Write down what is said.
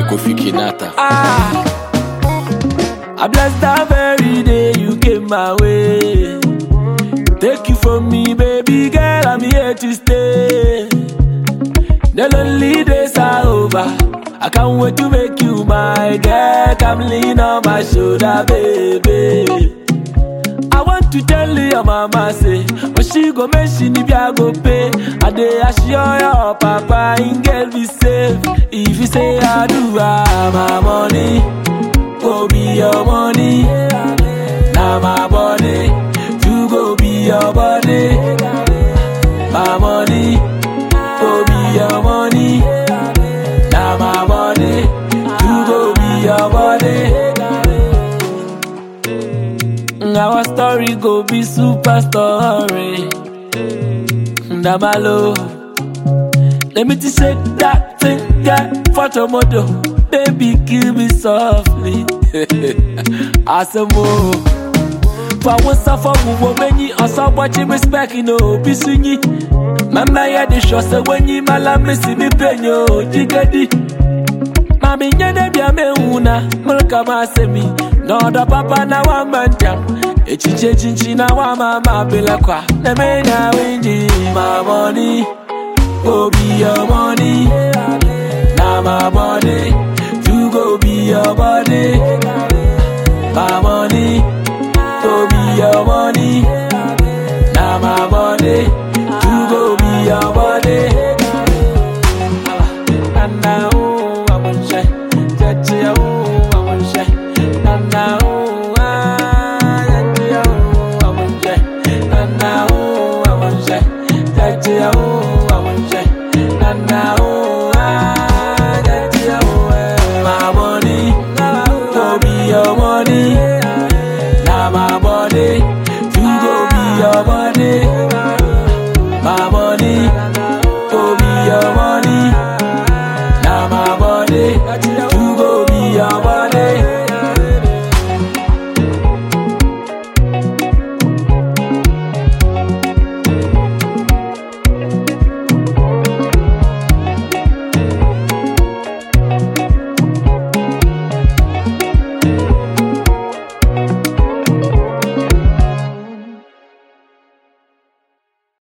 Kofi Kinata. Ah, I bless that very day you came my way. Take you from me, baby girl, I'm here to stay. The lonely days are over. I can't wait to make you my girl. Come lean on my shoulder, baby. I want to tell you your mama say When she go make she need I go pay I dey assure your papa in girl be safe If you say I do ah, my money Go be your money Now my body You go be your body My money Go be your money Now my body You go be your body our story go be super story. Damalo. Let me just shake that thing, that photo model. Baby, kill me softly. Asamo. For one suffer, we will many, or some watching respect, you know, be swingy. Mama, ya the show, so when you malame, see me penyo, jigadi. Mami nyene bia me una mulka masemi Noda papa na wa manjam Echiche chinchi na wa mama bila kwa Na me na winji My money Go be your money Na my body You go be your body My money Go be your money Na my body You go be your body Nana, oh, I want shy. Chachi, oh, I want shy. Nana, oh, ah, chachi, oh, I want shy. Nana, oh, I want shy. Chachi, oh, I want shy. Nana, oh, ah, chachi, oh, eh. My money, go be your money. Now my body, you go be your body. My money, go be your money.